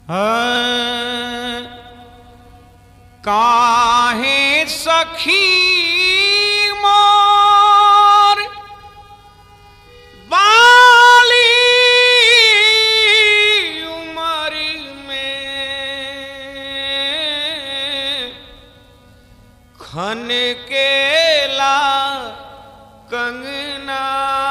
हाँ, काहे सखी मोर बाली उमर में खन केला कंगना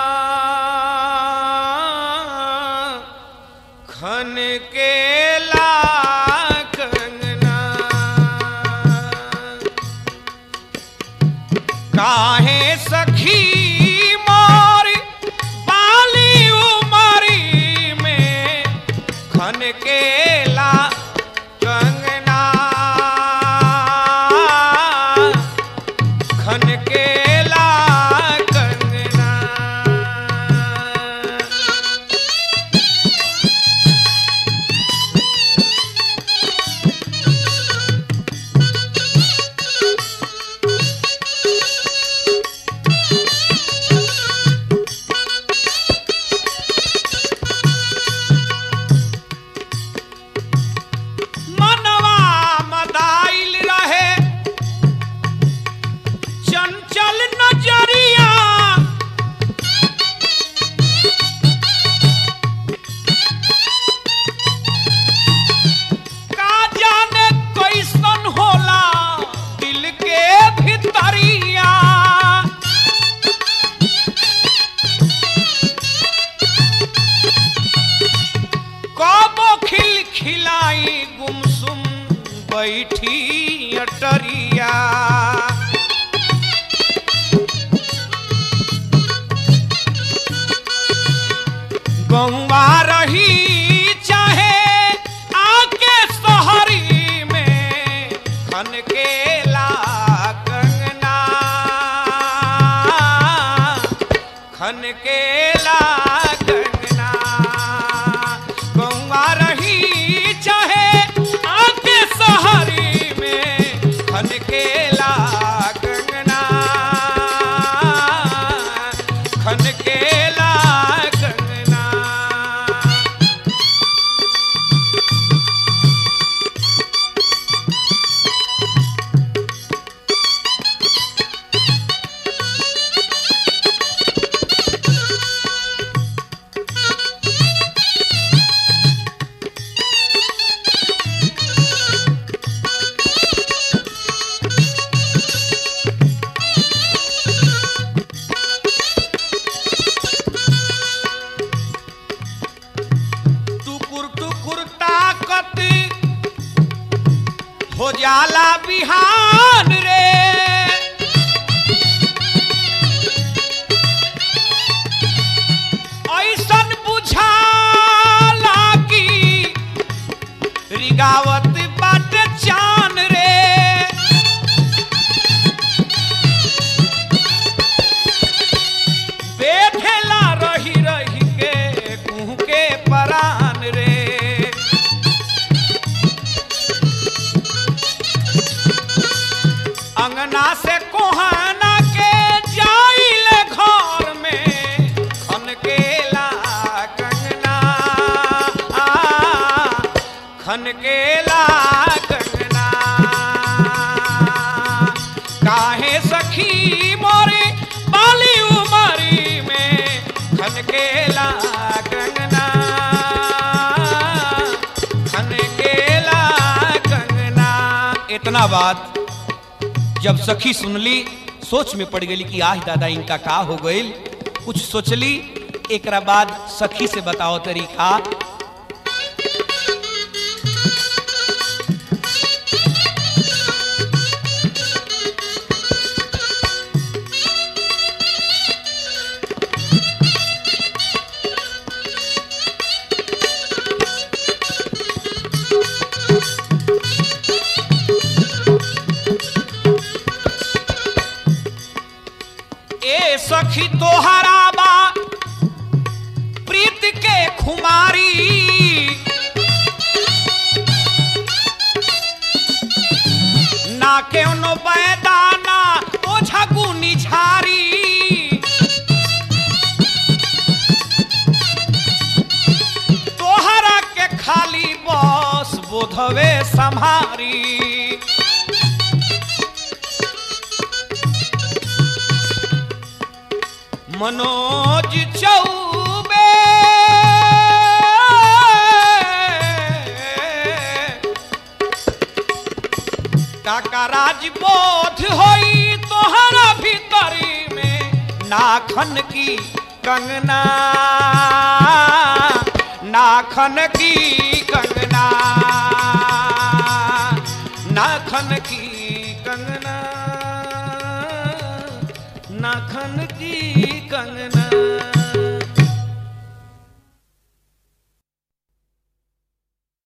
खन केला कंगना काहे सखी मोर बाली उमरी में खन केला कंगना खन केला कंगना मनवा मदाइल रहे चंचल नजरिया का जाने कैसन होला दिल के भितरिया कबो खिल खिलाई गुमसुम बैठी अटरिया गौवा रही चाहे आके शहरी में खन केला कंगना खन केला कंगना गौवा रही चाहे आके शहरी में खन केला कंगना खन केला कंगना टुकुर टुकुर ताकत हो जाला बिहान रे ऐसन बुझाला की रिगावत बाट चान रे बेठेला रही रही के कुह के परान रे अंगना से कोहाना के जाइल घर में खन केला कंगना आ, खन केला कंगना काहे सखी मोरे बाली उमरी में खन केला कंगना खन केला कंगना इतना बात जब सखी सुनली सोच में पड़ गई कि आह दादा इनका का हो गईल कुछ सोचली एकरा बाद सखी से बताओ तरीका ए सखी तोहरा बा प्रीत के खुमारी हाथवे संहारी मनोज चौबे काका राजबोध होई तोहरा भीतरी में नाखन की कंगना नाखन की कंगना नाखन की कंगना नाखन की कंगना